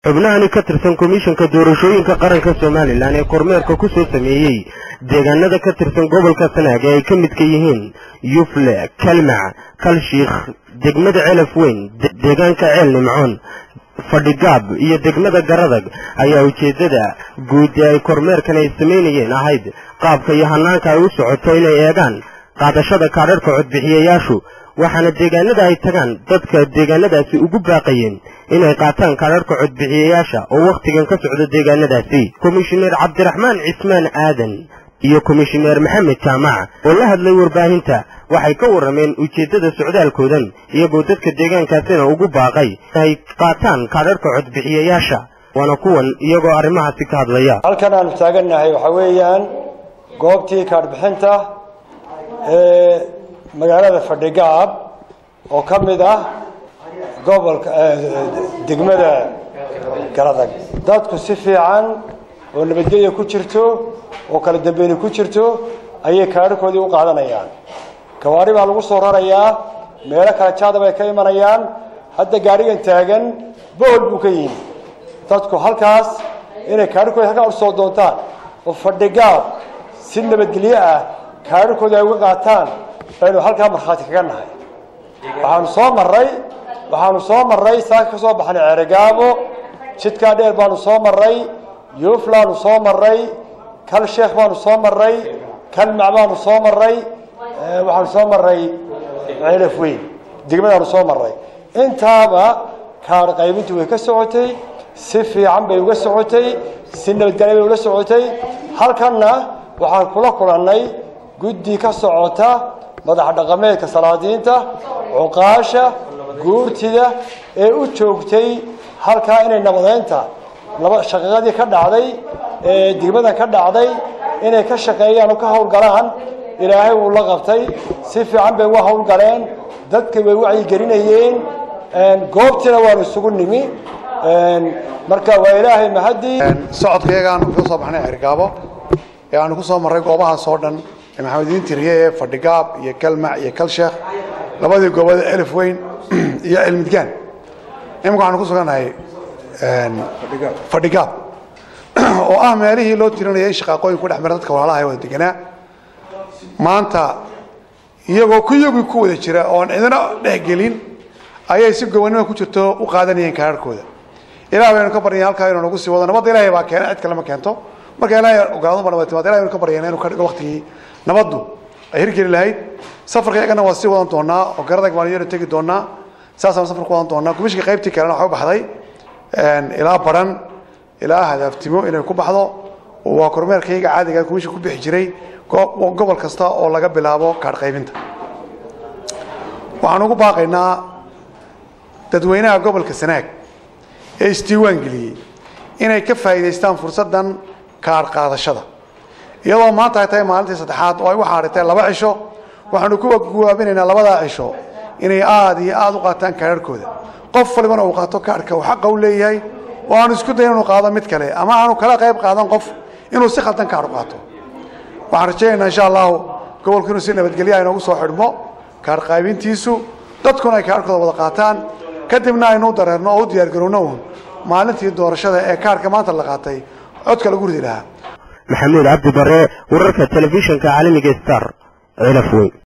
xubnahani ka tirsan komishanka doorashooyinka qaranka somalilan ee kormeerka ku soo sameeyey deegaanada ka tirsan gobolka sanaag ee ay ka midka yihiin yufle kalmac kalshiikh degmada celaf weyn deegaanka ceel nimcoon fadhigaab iyo degmada garadag ayaa ujeeddada guud ee ay kormeerkan ay samaynayeen ahayd qaabka iyo hanaanka ay u socoto inay eegaan qaadashada kaadharhka codbixiyayaashu waxaana deegaanada ay tagaan dadka deegaanadaasi ugu baaqayeen inay qaataan kaadharhka codbixiyayaasha oo wakhtigan ka socda deegaanadaasi komishineer cabdiraxmaan cismaan aadan iyo komishineer maxamed jaamac oo la hadlay warbaahinta waxay ka warrameen ujeeddada socdaalkoodan iyagoo dadka deegaankaasina ugu baaqay inay qaataan kaadharhka codbixiyayaasha waana kuwan iyagoo arrimahaasi ka hadlaya halkan aanu taagannahay waxaa weeyaan goobtii kaadhbixinta ee magaalada fadhigaab oo ka mid ah gobolka degmada garadag dadku si fiican oo nabadgelya ku jirto oo kala dambeyni ku jirto ayay kaadharkoodii u qaadanayaan gawaari baa lagu soo rarayaa meelo kala jaadab ay ka imanayaan hadda gaarigan taagan bohol buu ka yimi dadku halkaas inay kaadharkooda halkaa usoo doontaan oo fadhigaab si nabadgelyo ah kaadharkooda ay uga qaataan baynu halkaa markhaati kaga nahay waxaanu soo maray waxaanu soo maray saaka ka soo baxnay ceerigaabo jidkaa dheer baanu soo maray yuuflaanu soo maray kal sheekh baanu soo maray kalmac baanu soo maray waxaanu soo maray ceelaf weyn degmadaanu soo maray intaaba kaadh qaybintu way ka socotay si fiican bay uga socotay si nabadgelya bay ula socotay halkanna waxaan kula kulannay guddi ka socota madax dhaqameedka salaadiinta cuqaasha guurtida ee u joogtay halkaa inay nabadeynta shaqaqadii ka dhacday ee degmadan ka dhacday inay ka shaqeeyaan oo ka howlgalaan ilaahay wuu la qabtay si fiican bay uga howlgaleen dadka way wacyigelinayeen goobtiina waanu isugu nimi marka waa ilaahay mahadii socodkayagaan ka soo baxnay cergaabo ee aanu ku soo marray goobahaas oo dhan ee maxamediin tiriye ee fadhigaab iyo kalmac iyo kalsheekh labadii goobada elif weyn iyo cilmidgaan imika waxaanu ku sugannahay fadhigaab oo ah meelihii loo tirinaya in shaqaaqooyin ku dhex mara dadka walaalaha ee wada deganaa maanta iyagoo kuyagii ku wada jira oon cidina dhexgelin ayay si gobonnimo ku jirto u qaadanayeen kaararkooda ilaah baynu ka baryaen halkaa inuu nagu sii wado nabadda ilahay baa keena cid kale ma keento marka ilahay ogaado ba nabad timaad ilahay baynu ka baryayna inuu ka dhigo waqtigii nabaddu ay hirgeli lahayd safarka iyagana waa sii wadan doonaa oo garadag baan iyana tegi doonaa saasaan safar ku wadan doonaa kumishka qaybtii kalena waxaa u baxday ilaa baran ilaa hadaaftimo inay ku baxdo waa kormeerkayga caadiga kumishka ku bixi jiray gobol kasta oo laga bilaabo kaadh qaybinta waxaan ugu baaqaynaa dadweynaha gobolka sanaag ee isdiiwaan geliyey inay ka faa'iidaystaan fursaddan kaadh qaadashada iyadoo maanta ay tahay maalintii saddexaad oo ay u xaadhitay laba cisho waxaanu ku guwaabinaynaa labadaa cisho inay aada iyo aada u qaataan kaadharhkooda qof walibana uu qaato kaadhka uu xaqa u leeyahay oo aanu isku dayin inuu qaado mid kale ama aanu kala qayb qaadan qof inuu si khaldan kaadh u qaato waxaan rajaynaynaa insha allahu gobolku inuu si nabadgelya inoogu soo xidhmo kaadh qaybintiisu dadkuna ay kaadhkooda wada qaataan kadibna aynu u dareerno oo u diyaargarowno uun maalintii doorashada ee kaadhka maanta la qaatay codka lagu ridi lahaa maxamuud cabdi bare wararka telefishinka caalamiga star cilaf weyn